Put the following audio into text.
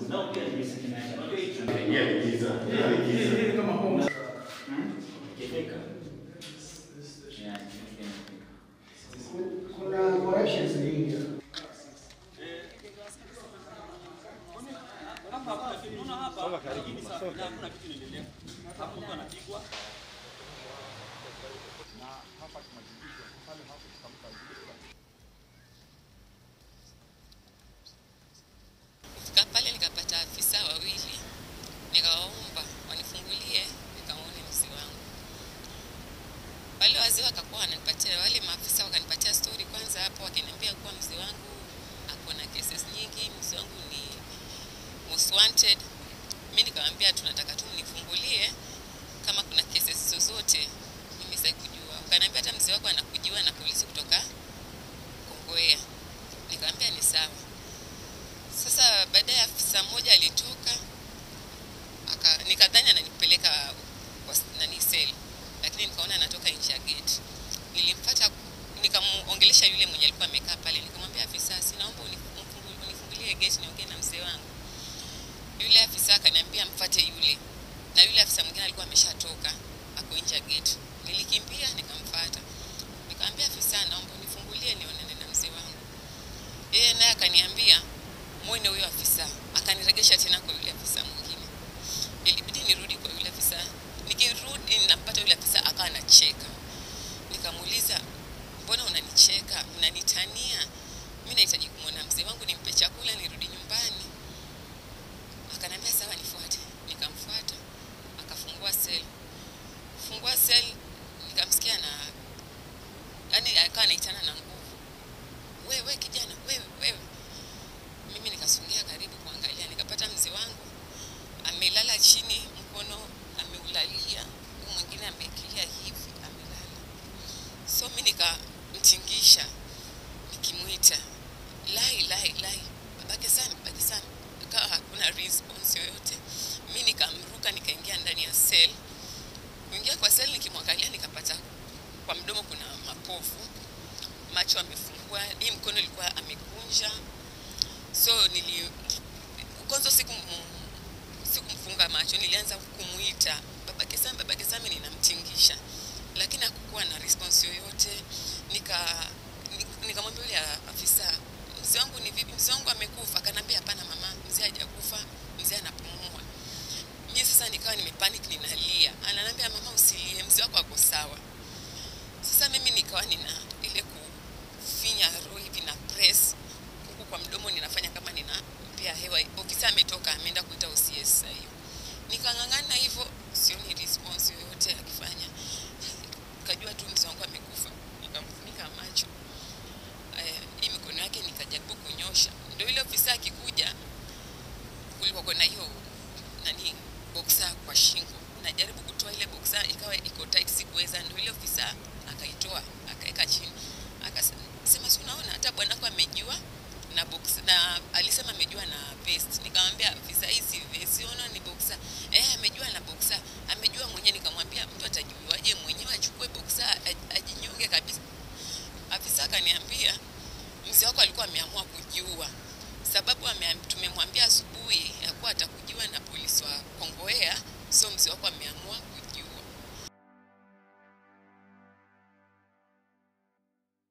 Zao pia ni risiki na unajua hicho. Yeah, ni giza. Yeah, ni giza. Hii kama home. Ikifika. Yeah, ikifika. Kuna corrections nyingi. Kufika pale nikapata afisa wawili, nikawaomba wanifungulie nikaone mzee wangu. Wale wazee wakakuwa wananipatia, wale maafisa wakanipatia story kwanza hapo, wakiniambia kuwa mzee wangu ako na cases nyingi, mzee wangu ni most wanted. Mi nikamwambia tunataka tu mnifungulie kama kuna cases zozote, mimi sitaki kujua. Wakaniambia hata mzee wako anakujiwa na polisi kutoka Kongowea. Nikamwambia ni sawa. Sasa baadaye afisa mmoja alitoka aka, nikadhani ananipeleka kwa s- nani sel, lakini nikaona anatoka nje ya gate. Nilimfuata nikamuongelesha yule mwenye alikuwa amekaa pale, nikamwambia afisa, sinaomba unifungu- unifungulie gate niongee na mzee wangu. Yule afisa akaniambia mfate yule, na yule afisa mwingine alikuwa ameshatoka ako nje ya gate. Nilikimbia nikamfuata, nikamwambia afisa, naomba unifungulie nionane na mzee wangu. Yeye naye akaniambia mwone huyo afisa, akaniregesha tena kwa yule afisa mwingine. Ilibidi nirudi kwa yule afisa. Nikirudi nampata yule afisa akawa anacheka. Nikamuuliza, mbona unanicheka? Unanitania? Mimi nahitaji kumwona mzee wangu nimpe chakula nirudi nyumbani. Akaniambia sawa, nifuate. Nikamfuata, akafungua sel. Fungua sel, nikamsikia na yani akawa anaitana na nguvu, wewe kijana, wewe wewe mimi nikasongea karibu kuangalia, nikapata mzee wangu amelala chini, mkono ameulalia, huu mwingine amekilia hivi, amelala. So mi nikamtingisha nikimwita lai lai lai, babake sana, babake sana, akawa hakuna response yoyote. Mi nikamruka nikaingia ndani ya cell. Kuingia kwa cell nikimwangalia, nikapata kwa mdomo kuna mapovu, macho amefungua, hii mkono ilikuwa amekunja so nili kwanza siku sikumfunga macho nilianza kumuita babake Sami babake Sami ninamtingisha lakini hakukuwa na response yoyote nika ni- nikamwambia yule afisa mzee wangu ni vipi mzee wangu amekufa akanambia hapana mama mzee hajakufa mzee anapumua mimi sasa nikawa nimepanic ninalia ananiambia mama usilie mzee wako ako sawa sasa mimi nikawa nina ile kufinya roho hivi na press huku kwa mdomo ninafanya kama ninampea hewa. Ofisa ametoka ameenda kuita OCS sasa hiyo. Nikang'ang'ana hivyo, sioni response yoyote akifanya. Nikajua tu mzee wangu amekufa, nikamfunika macho eh, hii mikono yake nikajaribu kunyosha, ndio ile ofisa akikuja, kulikuwa kuna hiyo nani boxer kwa shingo, najaribu kutoa ile boxer ikawa iko tight, sikuweza. Ndio ile ofisa akaitoa akaweka chini, akasema si unaona hata bwanako amejua na box na alisema amejua na vest. Nikamwambia afisa, hii si vest, unaona ni boxer. Eh, amejua na boxer, amejua mwenyewe. Nikamwambia mtu atajuaje